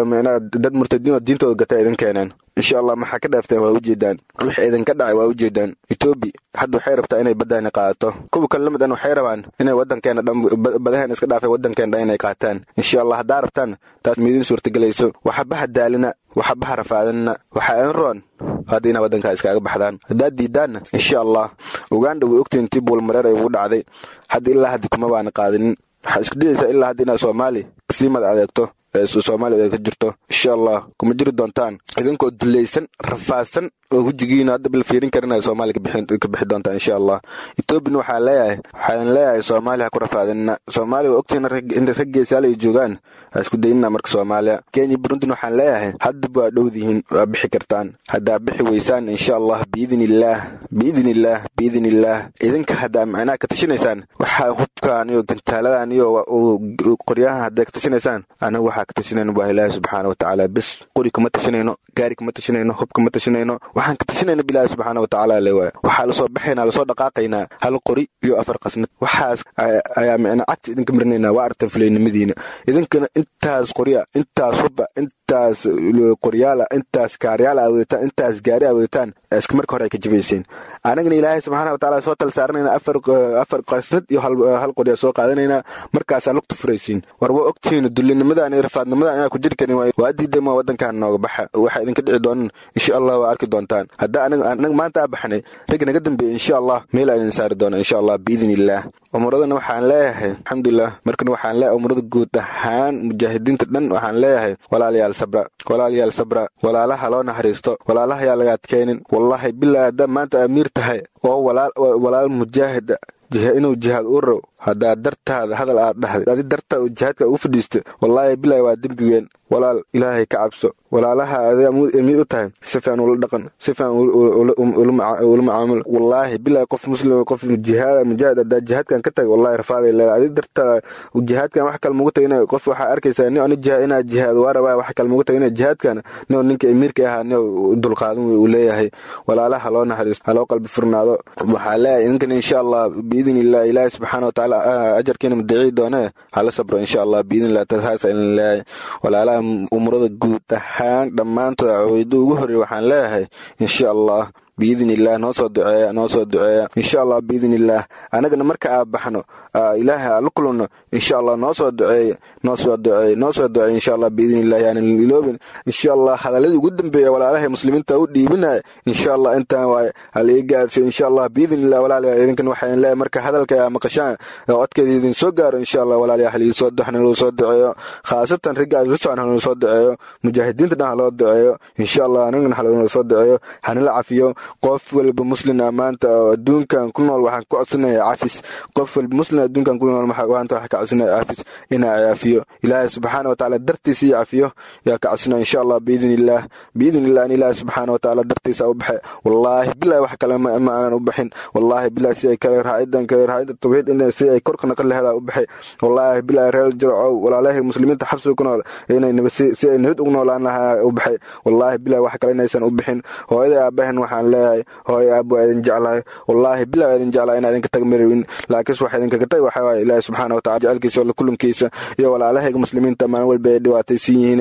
[SPEAKER 9] dad murtadiin oo diintooda gata idin keeneen insha allah maxaa ka dhaafteen waa ujeedaan wixii idinka dhacay waa ujeedaan etoobi hadda waxay rabtaa inay baddaani qaadato kuwa kale lamidan waxay rabaan inay waddankeena dhan badaheena iska dhaafay waddankeena dhan inay qaataan insha allah haddaa rabtaan taas miidin suurtagelayso waxabaha daalina waxabaha rafaadinna waxaa idin roon hadda inaa waddankaa iskaaga baxdaan haddaad diidaanna insha allah uganda way ogtiin tii buulmareer ay ugu dhacday hadda ilaa haddi kuma baana qaadinin waxaad isku dayaysaa ilaa hadda inaad soomaali kasii mad adeegto soomaaliya ay ka jirto insha allah kuma jiri doontaan idinkoo dulaysan rafaadsan oo wejigiina hadda bil fiirin karin ay soomaaliya ka bixi doontaan insha allah etoobiyana waxaan leeyahay waxaan leeyahay soomaaliya ha ku rafaadinna soomaaliya waa ogtiina in rag geesaal ay joogaan ha isku dayinna marka soomaaliya kenya burundina waxaan leeyahay haddaba waa dhowdihiin waa bixi kartaan haddaa bixi weysaan insha allah biidin illaah biidin illaah biidin illaah idinka haddaa macnaha ka tashinaysaan waxaa hubkaan iyo gantaaladan iyo qoryahan haddaa ka tashinaysaan aniga waxaa ka tashinayno waa ilaahi subxaana watacaala bes qori kama tashinayno gaari kama tashinayno hub kama tashinayno waxaan ka tashinayna bilaahi subxaana watacaala le waay waxaa lasoo baxaynaa lasoo dhaqaaqaynaa hal qori iyo afar qasnad waxaas ayaa micna cagta idinka marinaynaa waa artan fulaynimadiina idinkana intaas qorya intaas hubba intaas qoryaala intaas kaaryaala aweetaan intaas gaari aweetaan iska marka hore ay ka jibayseen anagana ilaahay subxaana watacaala soo tal saaranayna afar afar qasnad iyo hal qorya soo qaadanaynaa markaasaa lugta furaysiin war waa ogtihiin dullinimadan iyo rafaadnimadan inaa ku jiri karin waa diidama waddankan nooga baxa waxaa idinka dhici doonan insha allah waa arki doontaan hadda anaga maanta aa baxnay rag naga dambeeya insha allah meel aa idin saari doona insha allah biidin illaah umuradana waxaan leeyahay alxamdulilah markana waxaan leeyahay umurada guud ahaan mujaahidiinta dhan waxaan leeyahay walaalayaal sabra walaalayaal sabra walaalaha loo naxariisto walaalaha yaa laga adkaynin wallahi bilaa haddaa maanta amiir tahay oo walaal mujaahida inuu jihaad u row haddaa dartaada hadal aad dhahday adi dartaada jihaadka ugu fadhiista wallaahi bilaahi waa dembigeen walaal ilaahay ka cabso walaalaha adaa amiir u tahay si fiican ula dhaqan si fiican ula macaamul wallaahi bilaahi qof muslim qof jihaad mujaahid haddaa jihaadkan ka tagay wallahi rafaaday leedahay adi dartaada jihaadkan wax kale mugu tagay qof waxaa arkaysaa nin ani jihaad inaa jihaad waa rabaa wax kale mugu tagay inaa jihaadkan nin ninka amiirka ahaa nin dulqaadan uu leeyahay walaalaha loo naxariisto haloo qalbi furnaado waxaa leeyahay idinkan insha allah biidin illah ilaahi subxaana watacaala ajarkiina madaciyi doonee hala sabro insha allah biidin illah tasaasa idin leeyahay walaalaha umurada guud ahaan dhammaantood caweydo ugu horreey waxaan leeyahay insha allah biidin illaah noo soo duceeya noo soo duceeya insha allah biidin illaah anagana marka aa baxno ilaahay aa la kulanno insha allah noo soo duceeya noo soo duceeya noo soo duceeya insha allah biidin illah yaanan iloobin insha allah hadaladii ugu dambeeya walaalahay muslimiinta u dhiibinaya insha allah intaan waaye hala ii gaarsiyo insha allah biidin illah walaalayaal idinkan waxaan leeyahay marka hadalka aa maqashaan codkeeda idin soo gaaro insha allah walaalayaal halii soo duxna loo soo duceeyo khaasatan raggaas la socon haloo soo duceeyo mujaahidiinta dhan haloo duceeyo insha allah anagana haloo soo duceeyo hanala cafiyo qof walba muslin ah maanta oo adduunkan ku nool waxaan ku codsanaya cafis qof walba muslin adduunkan ku nool maanta waxaan ka codsanaya cafis inaa cafiyo ilaahay subxaana watacaala dartiisa ii cafiyo yaa ka codsanaya insha allah biidin illaah biidin illah in ilaahay subxaana watacaala dartiisa u baxe wallaahi bilahi wax kale ma aanan u baxin wallaahi bilahi si ay kale raacidan kale raacida tawxiid in si ay korka naqan laheeda u baxay wallaahi bilahi reer jircow walaalahay muslimiinta xabsiga ku nool inay si ay nabad ugu noolaan lahaa u baxay wallaahi bilahi wax kale inaysan u bixin hooyada aabahan waxaan leeyahay hooy aab waa idin jeclahay wallaahi bilah waa idin jeclahay inaa idinka tag marawin laakiinse waxa idinkaga tag waxaa waaye ilaahi subxaana watacala jecelkiisa oo kulankiisa iyo walaalahayga muslimiinta maalin walba ay dhibaataysan yihiin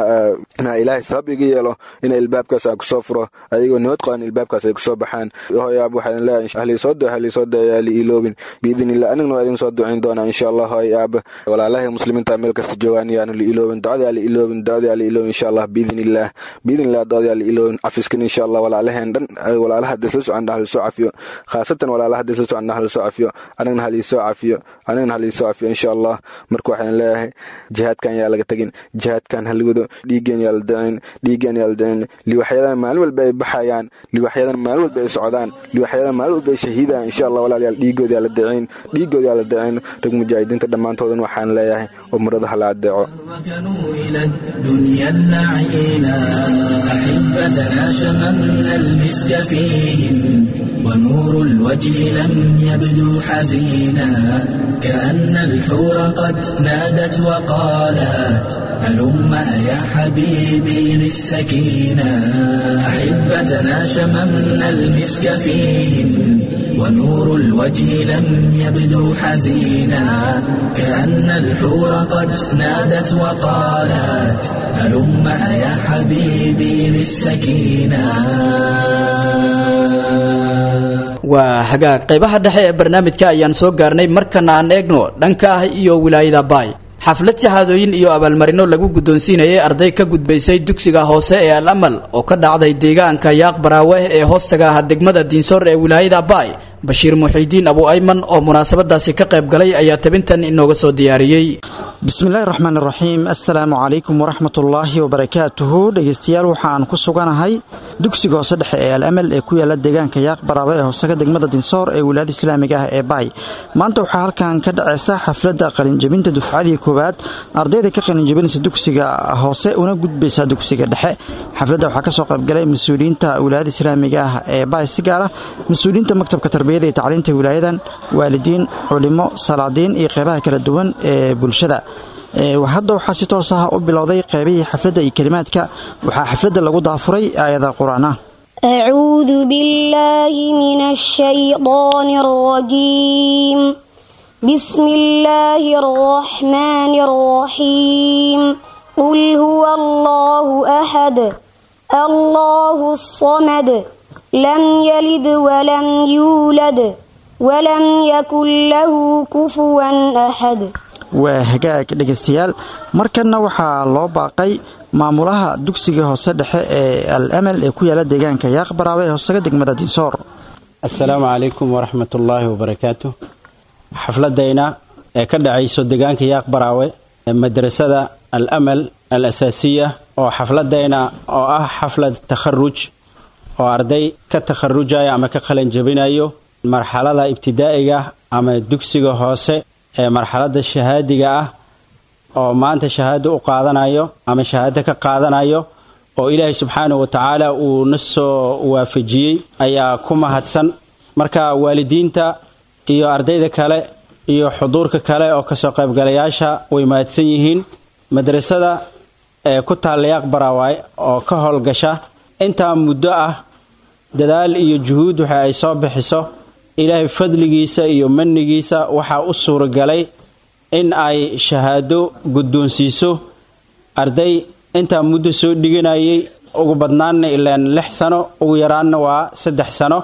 [SPEAKER 9] inaa ilaahay sabab iga yeelo ina ilbaabkaas aan kusoo furo ayagoo nabad qaban ilbaabkaas ay kusoo baxaan hooy aab waxaa idin leeyahay halii soo duce halii soo duce yaa li iloobin biidin illah anigna waa idin soo ducayn doonaa insha allah hooy aab walaalahay muslimiinta meel kasta joogaan yaanu li iloobin ducada yaa li iloobin ducada yaa li iloobin insha allah biidin illah biidin illah ducada yaa li iloobin cafiskan insha allah walaalaheen dhan walaalaha hadda soo socon hal soo cafiyo khaasatan walaalaha hadda soo socon hal soo cafiyo anagna hal soo cafiyo anagna hal soo cafiyo insha allah marka waxaan leeyahay jihaadkan yaa laga tagin jihaadkan hal wado dhiigeen yaa la dacin dhiigeen yaa la dacin liwaxyadan maalin walba ay baxayaan liwaxyadan maalin walba ay socdaan liwaxyadan maalin walba ay shahiidaan insha allah walaalayaal dhiigood yaa la dacin dhiigood yaa la dacin rag mujaahidiinta dhammaantoodan waxaan leeyahay umrada hala adeeco
[SPEAKER 8] إلى الدنيا اللعينا أحبتنا شممنا المسك فيهم ونور الوجه لم يبدو حزينا كأن الحور قد نادت وقالت هلم يا حبيبي للسكينة أحبتنا شممنا المسك فيهم ونور الوجه لم يبدو حزينا كأن الحور قد نادت وقالت هلم يا حبيبي للسكينة
[SPEAKER 2] waa hagaag qaybaha dhexe ee barnaamijka ayaan soo gaarnay markana aan eegno dhanka ah iyo wilaayada baay xaflad shahaadooyin iyo abaalmarino lagu guddoonsiinayay arday ka gudbaysay dugsiga hoose ee al amal oo ka dhacday deegaanka yaaq baraawe ee hoostaga ah degmada diinsoor ee wilaayada baay bashiir muxiidiin abu ayman oo munaasabadaasi ka qayb galay ayaa tabintan inooga soo diyaariyey
[SPEAKER 11] bismillahi raxmaan raxiim assalaamu calaykum waraxmatullaahi wabarakaatuhu dhegeystayaal waxaan ku suganahay dugsiga hoose dhexe ee al amal ee ku yaala deegaanka yaaq baraawe ee hoosega degmada dinsoor ee wilaayada islaamiga ah ee baay maanta waxaa halkan ka dhaceysa xafladda qalinjabinta dufcadii koowaad ardayda ka qalinjabinaysa dugsiga hoose una gudbaysa dugsiga dhexe xafladda waxaa kasoo qaybgalay mas-uuliyiinta wilaayada islaamiga ah ee baay si gaara mas-uuliyiinta maktabka tarbiyada iyo tacliinta wilaayadan waalidiin culimo salaadiin iyo qeybaha kala duwan ee bulshada hadda waxaa si toos ah u bilowday qeybihii xafladda iyo kelimaadka waxaa xafladda lagu daafuray aayada qur-aan ah
[SPEAKER 12] أعوذ بالله من الشيطان الرجيم بسم الله الرحمن الرحيم قل هو الله أحد الله الصمد لم يلد ولم يولد ولم يكن له كفوا أحد
[SPEAKER 11] waa hagaag dhegaystayaal markanna waxaa loo baaqay maamulaha dugsiga hoose dhexe ee al amal ee ku yaala deegaanka yaaq baraawe ee hoosega degmada dinsoor
[SPEAKER 13] assalaamu calaykum waraxmatullaahi wabarakaatu xafladayna ee ka dhacayso deegaanka yaaq baraawe madrasada al amal al asaasiya oo xafladayna oo ah xaflad takharuj oo arday ka takharujaya ama ka qalanjabinayo marxalada ibtidaa'iga ama dugsiga hoose ee marxaladda shahaadiga ah oo maanta shahaado u qaadanayo ama shahaado ka qaadanayo oo ilaahay subxaanahu wa tacaala uu na soo waafajiyey ayaa ku mahadsan marka waalidiinta iyo ardayda kale iyo xuduurka kale oo kasoo qaybgalayaasha way mahadsan yihiin madrasada ee ku taalla yaaq baraawaay oo ka howlgasha intaa muddo ah dadaal iyo juhuud waxa ay soo bixiso ilaahay fadligiisa iyo manigiisa waxaa u suuragalay in ay shahaado guddoonsiiso arday intaa muddo soo dhiganayay ugu badnaanna ilaan lix sano ugu yaraanna waa saddex sano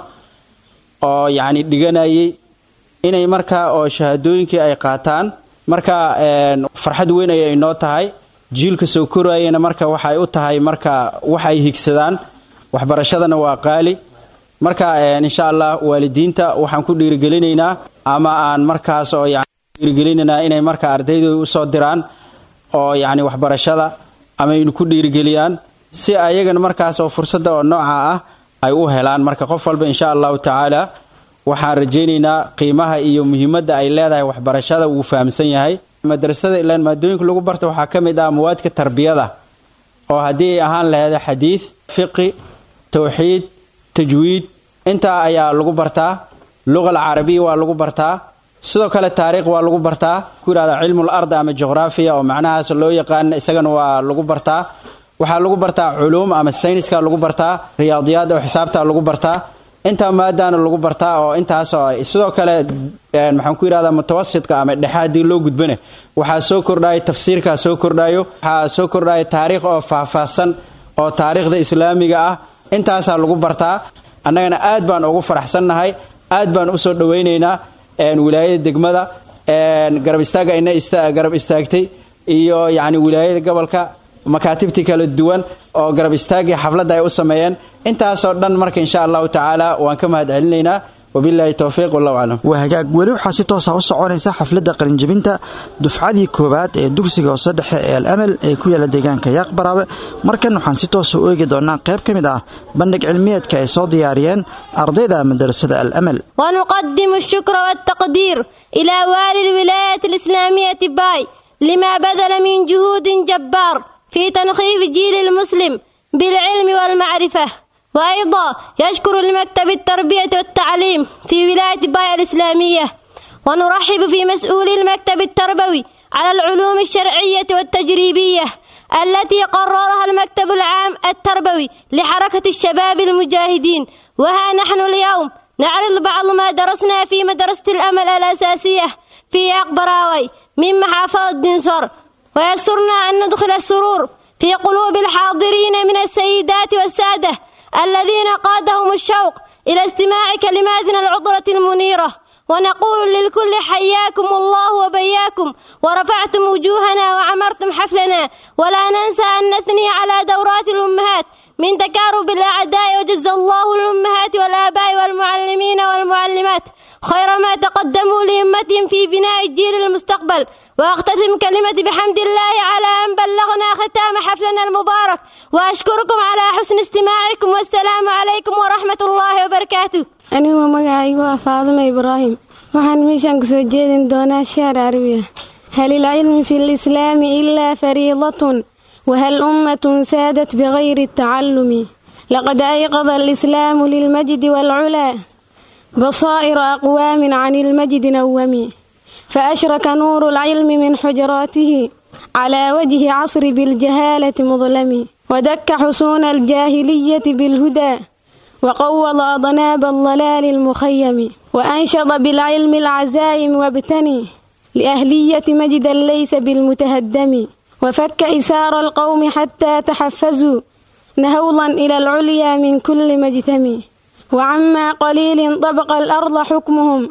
[SPEAKER 13] oo yacni dhiganayay inay markaa oo shahaadooyinkii ay qaataan marka farxad weyn ayay inoo tahay jiilka soo korayana marka waxay u tahay marka wax ay higsadaan waxbarashadana waa qaali marka insha allah waalidiinta waxaan ku dhiirigelinaynaa ama aan markaas oo dhiirigelinaynaa inay marka ardaydooda usoo diraan oo yacni waxbarashada amaynu ku dhiirigeliyaan si ayagana markaas oo fursadda oo nooca ah ay u helaan marka qof walba insha allahu tacaala waxaan rajaynaynaa qiimaha iyo muhiimadda ay leedahay waxbarashada wuu fahamsan yahay madrasada ilaan maadooyinka lagu barta waxaa ka mid ah mawaadka tarbiyada oo haddii ay ahaan laheeda xadiid fiqi towxiid tajwiid intaa ayaa lagu bartaa luqa alcarabiya waa lagu bartaa sidoo kale taariikh waa lagu bartaa ku yidhahda cilmul ard ama juqraafiya oo macnahaas loo yaqaan isagana waa lagu bartaa waxaa lagu bartaa culuum ama sayniska lagu bartaa riyaadiyaad oo xisaabta lagu bartaa intaa maadaana lagu bartaa oo intaasoo sidoo kale maxaan ku yidhahdaa mutawasitka ama dhexe haddii loo gudbane waxaa soo kordhayo tafsiirkaa soo kordhayo waxaa soo kordhayo taariikh oo faahfaahsan oo taariikhda islaamiga ah intaasaa lagu bartaa annagana aad baan ugu faraxsannahay aad baan usoo dhowaynaynaa wilaayada degmada garab istaaga ina garab istaagtay iyo yacni wilaayada gobolka makaatibtii kala duwan oo garab istaagii xafladda ay u sameeyeen intaasoo dhan marka insha allahu tacaala waan ka mahad celinaynaa wabilaahi towfiiq wallahu aclam
[SPEAKER 11] waa hagaag weli waxaa si toosa u soconaysa xafladda qalinjebinta dufcadii koowaad ee dugsiga hoose dhexe ee al amal ee ku yaala deegaanka yaaq baraabe markan waxaan si toosa u eegi doonaa qayb ka mid ah bandhig cilmiyeedka ay soo diyaariyeen ardayda madarasada al amal
[SPEAKER 14] ونقدم الشكر والتقدير إلى والي الولاية الإسلامية باي لما بذل من جهود جبار في تنخيف جيل المسلم بالعلم والمعرفة وأيضا يشكر لمكتب التربية والتعليم في ولاية باي الإسلامية ونرحب في مسؤولي المكتب التربوي على العلوم الشرعية والتجريبية التي قررها المكتب العام التربوي لحركة الشباب المجاهدين وها نحن اليوم نعرض بعض ما درسنا في مدرسة الأمل الأساسية في أقبراوي من محافظة دنسور ويسرنا أن ندخل السرور في قلوب الحاضرين من السيدات والسادة الذين قادهم الشوق إلى استماع كلماتنا العطرة المنيرة ونقول للكل حياكم الله وبياكم ورفعتم وجوهنا وعمرتم حفلنا ولا ننسى أن نثني على دورات الأمهات من تكارب الأعداء وجزى الله الأمهات والآباء والمعلمين والمعلمات خير ما تقدموا لأمتهم في بناء الجيل المستقبل وأختتم كلمتي بحمد الله على أن بلغنا ختام حفلنا المبارك وأشكركم على حسن استماعكم والسلام عليكم ورحمة الله وبركاته
[SPEAKER 15] anigoo magacaygu ah faadima ibraahim waxaan meeshaan kusoo jeedin doonaa shaar carabiya hal ilcilmi fi lislaami ilaa fariidatun wahal ummatun saadat bigayri tacallumi laqad ayqada alislaamu lilmajdi waalculaa basaa'ira aqwaamin can ilmajdi nawami faashraka nuuru alcilmi min xujraatihi calaa wajhi casri biاljahaalati mudlami wadakka xusuuna aljaahiliyati bilhudaa وقوض أضناب الضلال المخيم وأنشط بالعلم العزائم وابتني لأهلية مجدا ليس بالمتهدم وفك إسار القوم حتى تحفزوا نهوضا إلى العليا من كل مجثم وعما قليل طبق الأرض حكمهم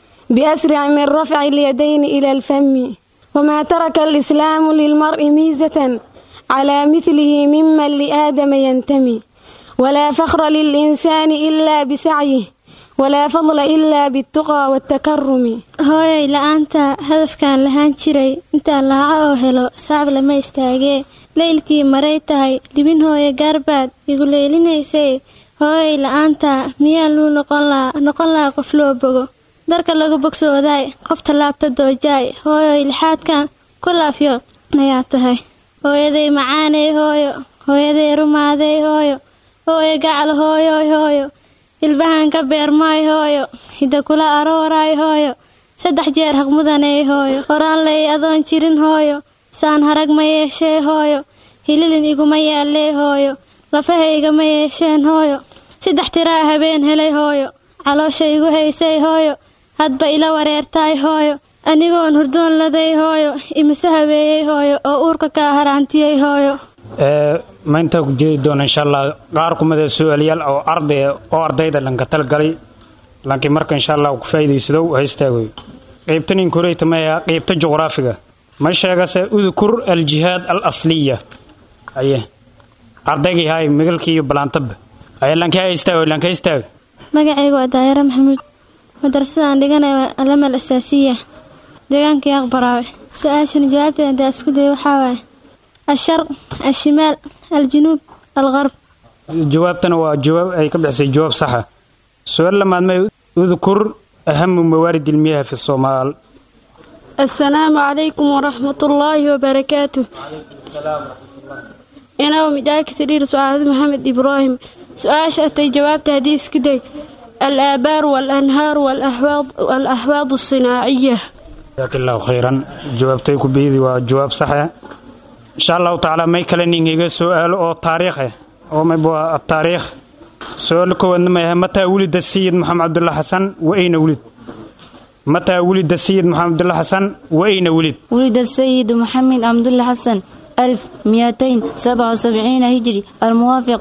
[SPEAKER 15] بأسرع من رفع اليدين إلى الفم وما ترك الإسلام للمرء ميزة على مثله ممن لآدم ينتمي ولا فخر للإنسان إلا بسعيه ولا فضل إلا بالتقى والتكرم
[SPEAKER 16] hooyay la-aanta hadafkaan lahaan jiray intaan laaco oo helo sacab lama istaagee leylkii maray tahay libin hooye gaarbaad igu leelinaysay hooyay la-aanta miyaa luu noqon lahaa noqon lahaa qof loo bogo darka lagu bogsoodaay qofta laabta doojaay hooyoy lixaadkan ku laafyood ayaa tahay hooyaday macaaney hooyo hooyaday rumaaday hooyo hooyo gacal hooyoy hooyo hilbahan ka beermaay hooyo hidda kula arooraay hooyo saddex jeer haqmudaney hooyo horaan lay adoon jirin hooyo saan harag ma yeeshee hooyo hililin iguma yaallee hooyo lafahayga ma yeesheen hooyo saddex tiraa habeen helay hooyo caloosha igu haysay hooyo hadba ila wareertaay hooyo anigoon hurdoon laday hooyo imise habeeyey hooyo oo uurka kaa haraantiyey hooyo
[SPEAKER 17] ma intaa ku jeedi doona insha allah qaar kumida su-aalayaal oo arday oo ardayda lanka talgalay laakiin marka insha allah ku faa'iidaysadow ha istaagoy qaybtan inkureyta maya qaybta juqraafiga ma sheegase udkur aljihaad al asliya aye ardaygii hay migalkii iyo balaantaba aye lankii ha istaago lanka istaag
[SPEAKER 16] magacaygu waa daayare maxamuud madrasadaan dhiganaya waa alamal asaasiya deegaankii aqbaraawe su-aashan jawaabteeda hadaa isku day waxaa waaye الشرق الشمال الجنوب الغرب
[SPEAKER 17] jawaabtana waa jawaab ay ka bixisay jawaab saxa su-aal lamaad may udkur ahamu mawaarid ilmiyaha fi soomaal
[SPEAKER 15] السلام عليكم ورحمة الله وبركاته أنا ومداك سرير سؤال محمد إبراهيم سؤال شأتي جوابت حديث كده الآبار والأنهار والأحواض والأحواض الصناعية
[SPEAKER 17] jazaak allahu khayran jawaabtay ku bihidi waa jawaab saxa insha allahu tacaala may kale ningiga su-aalo oo taariikh ah oo mayb waa ataariikh su-aal kowaadna mayahay mataa wulida sayid maxamed cabdulla xasan wa ayna wulid mataa wulida sayid maxamed cabdulla xasan wa ayna wulid
[SPEAKER 18] ولد السيد محمد عبد الله حسن 1277 هجري الموافق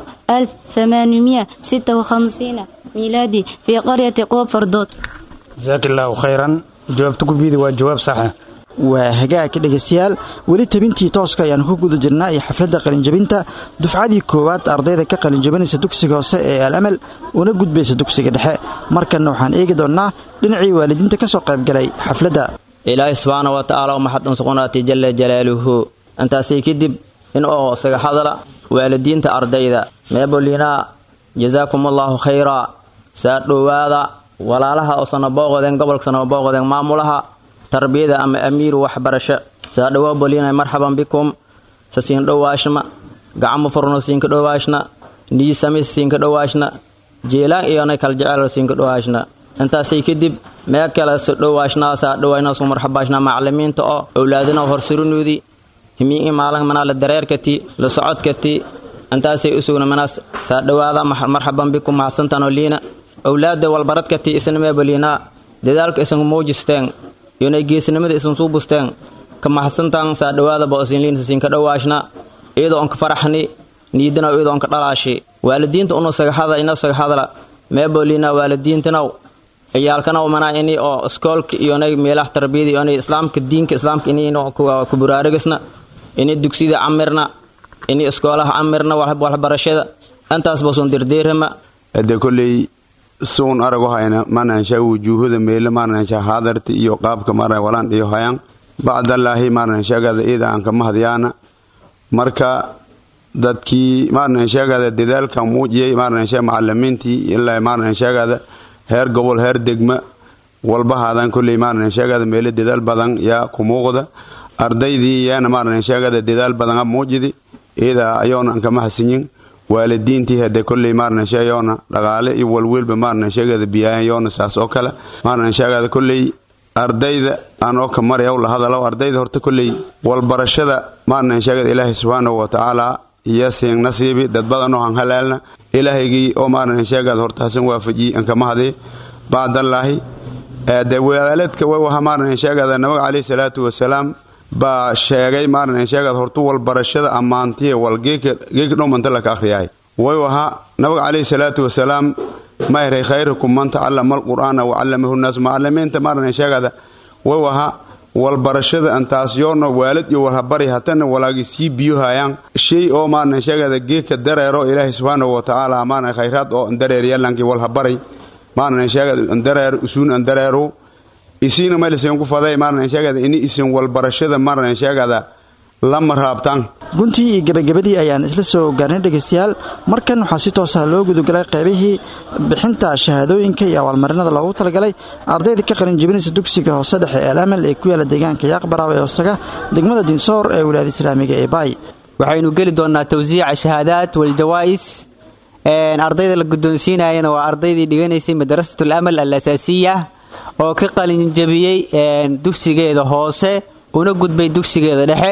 [SPEAKER 18] 1856 ميلادي في قرية قوب فردوت
[SPEAKER 17] jazaak allahu khayran jawaabta ku bihidi waa jawaab saxa
[SPEAKER 11] waa hagaagka dhegaystayaal weli tabintii tooska ayaanu ku guda jirnaa iyo xafladda qalinjabinta dufcadii koowaad ardayda ka qalinjabinaysa dugsiga hoose ee alamal una gudbaysa dugsiga dhexe markanna waxaan eegi doonnaa dhinacii waalidiinta ka soo qaybgalay xafladda
[SPEAKER 19] ilaahay subxaana wa tacaala maxad unsuqunaati jalla jalaaluhu intaasii kadib in oo isaga hadala waalidiinta ardayda meebolinaa jazaakum allaahu khayraa saa dhowaada walaalaha oo sanabooqodeen gobolka sanabooqodeen maamulaha tarbiyada ama amiiru waxbarasho saa dhowaa bolinay marxaban bikum sa siin dhowaashna gacmo furno siinka dhowaashna niisamis siinka dhowaashna jeelaan iyonay kala jecel siinka dhowaashna intaasay kadib mee kale so dhowaashnaa saa dhowayna su marxabaashna macalimiinta oo owlaadina horsurunuudi himiin maalin manaa la dareerkati la socodkati intaasay usugna manaas saa dhowaada marxaban bikum mahadsantanoo liina owlaada walbaradkati isna meebaliinaa dadaalka isan muujisteen iyonay geesnimada isan suu busteen ka mahadsantan saa dhowaada boosinliinta siinka dhowaashna iyadoo onka faraxni niidana iyadoo onka dhalaashi waalidiinta unu sagahada ina sagahadla meeboliina waalidiintanaw ciyaalkanaw manaa ini oo iskoolka iyonay meelaha tarbiyada iyonay islaamka diinka islaamka inino ku buraarigisna ini dugsida camirna ini iskoolaha camirna waxbarashada intaas basuun dirdiirama
[SPEAKER 20] ade kolley suun arago hayna manansha wujuuhada meele manansha haadarta iyo qaabka mara walaan iyo hayaan bacdallaahi maranshagada ida aan kama hadyaana marka dadkii maranshagada dadaalka muujiyay maransha macalimiintii ilaa maranshagada heer gobol heer degma walbahaadan kolley maranshagada meele dadaal badan yaa ku muuqda ardaydii yaana maranshagada dadaal badana muujidi ida ayoona aan kama hasinyin waalidiintii hade kolley maarnanshe yoona dhaqaale iyo walwelba maarnansheegada biyaayan yoona saas oo kale maarnansheegada kolley ardayda aanoo ka maryaw la hadalo ardayda horta kolley walbarashada maarnansheegada ilaahay subxaanahu watacaala iyo siin nasiibi dad badanoo han halaalna ilaahaygii oo maarnansheegada horta hasan waafajiyi an kama hadee bacdallaahi de walaaladka way waha maarnansheegada nabiga caleyhi salaatu wasalaam baa sheegay maarnansheegad hortu walbarashada ammaantiya wal geeka dhomanta laka akhriyahay way wahaa nabiga caleyhi salaatu wasalaam ma eray khayrukum man tacallama alqur'aana wacallamahu nnaas macalimiinta maarnansheegada way wahaa walbarashada antaas yoona waalid iyo walhabari hatana walaagi sii biyohayaan shay oo maarnansheegada geeka dareero ilaahay subxaanahu watacaala maarna khayraad oo andareer yalankii walhabaray maarnansheegada andareer usuun andareeru isiina maylasen ku faday maarnansheegada ini isin walbarashada maarnansheegada lama raabtaan
[SPEAKER 11] guntii iyo gebagabadii ayaan isla soo gaarnay dhegaystayaal markan waxaa si toosa loo gudagalay qaybihii bixinta shahaadooyinka iyo abaalmarinada loogu talagalay ardayda ka qalinjabinaysa dugsiga hoose dhexe ee alamal ee ku yaala deegaanka yaaqbaraawe ee hoosaga degmada dinsoor ee wilaayada islaamiga ee baay
[SPEAKER 21] waxaynu geli doonnaa tawsiica shahaadaat waljawaa'is ardayda la guddoonsiinayana waa ardaydii dhiganaysay madrasatul amal al asaasiya oo ka qalinjabiyey dugsigeeda hoose una gudbay dugsigeeda dhexe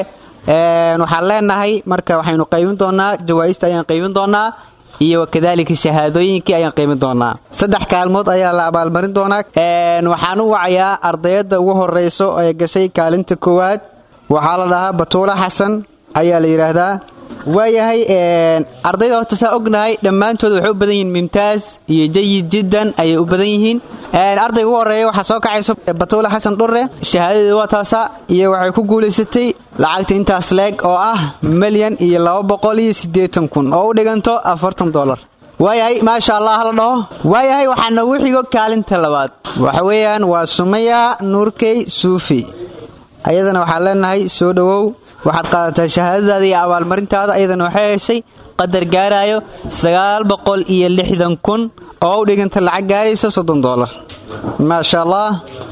[SPEAKER 21] waxaan leenahay marka waxaynu qaybin doonaa jawaa'ista ayaan qaybin doonaa iyo kadaalika shahaadooyinkii ayaan qaybin doonaa saddex kaalmood ayaa la abaalmarin doonaa waxaan u wacayaa ardayadda ugu horeyso ee gashay kaalinta koowaad waxaa la dhahaa batuula xasan ayaa la yidhaahdaa waayahay ardayda horta saa ognahay dhammaantood waxay u badan yihiin mimtaaz iyo jayid jiddan ayay u badan yihiin ardayga ugu horreeya waxaa soo kacayso batuula xasan dhurre shahaadadeeda waa taasa iyo waxay ku guulaysatay lacagta intaas leeg oo ah milyan iyo laba boqol iyo siddeetan kun oo u dhiganto afartan dolar waayahay maasha allah hala dhaho waayahay waxaa noogu xigo kaalinta labaad waxa weeyaan waa sumaya nuurkey suufi ayadana waxaan leenahay soo dhowow waxaad qaadataa shahaadadaada iyo abaalmarintaada ayadana waxay heshay qadar gaarayo sagaal boqol iyo lixdan kun oo u dhiganta lacag gaarayso soddon dolar maasha allah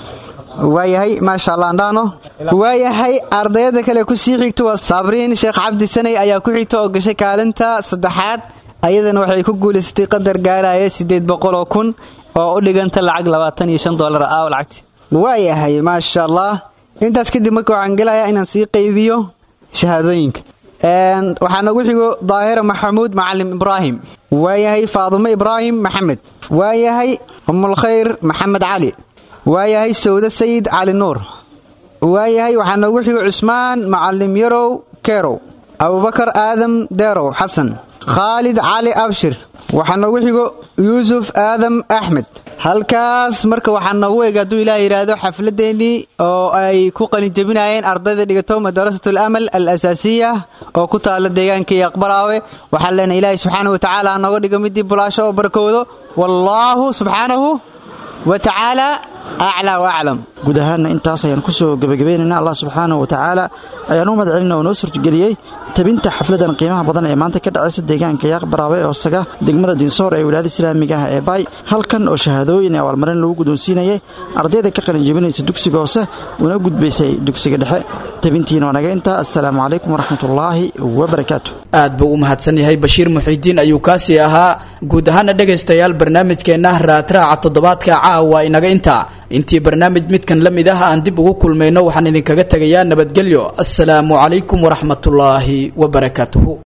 [SPEAKER 21] waayahay maasha allah andhaano waayahay ardayada kale kusii xigta waa saabriin sheekh cabdi sanay ayaa ku xigta oo gashay kaalinta saddexaad ayadana waxay ku guulaysatay qadar gaaraya siddeed boqol oo kun oo u dhiganta lacag labaatan iyo shan dolar ah lacagti waayahay maasha allah intaas kadib marka waxaan gelayaa inaan sii qaybiyo shahaadooyinka waxaa nagu xigo daahira maxamuud macalim ibraahim waayahay faadumo ibraahim maxamed waayahay umulkhayr maxamed cali waayahay sawde sayid cali nuur waayahay waxaa nagu xigo cusmaan macalim yarow kerow abubakar aadam deerow xasan khaalid cali abshir waxaa nagu xigo yuusuf aadam axmed halkaas marka waxaa noogu eg hadduu ilaah yidhaahdo xafladeennii oo ay ku qalinjebinayeen ardayda dhigato madarasatul amal al asaasiya oo ku taala deegaanka iyo aqbaraawe waxaan leenahay ilaahay subxaanahu watacaala ha nooga dhigo midii bulaasho oo barakowdo wallaahu subxaanahu wa tacaala aclaa wa aclam
[SPEAKER 11] guud ahaanna intaas ayaan kusoo gebagabaynaynaa allah subxaanahu wa tacaala ayaan u mahad celina oo noo suurtageliyey tabinta xafladan qiimaha badan ee maanta ka dhacaysa deegaanka yaaq baraawe ee hoosaga degmada dinsoor ee wilaayada islaamiga ah ee baay halkan oo shahaadooyin ee abaalmarin lagu guddoonsiinayay ardayda ka qalin jebinaysa dugsiga hoose una gudbaysay dugsiga dhexe tabintiina waa naga intaa assalaamu calaykum waraxmatullaahi wabarakaatu
[SPEAKER 2] aad buu u mahadsan yahay bashiir muxiidiin ayuu kaasii ahaa guud ahaana dhegaystayaal barnaamijkeenna raadraaca toddobaadka caawa inaga intaa intii barnaamij midkan la mid ah aan dib ugu kulmayno waxaan idinkaga tegayaa nabadgelyo assalaamu calaykum waraxmatullaahi wabarakaatuhu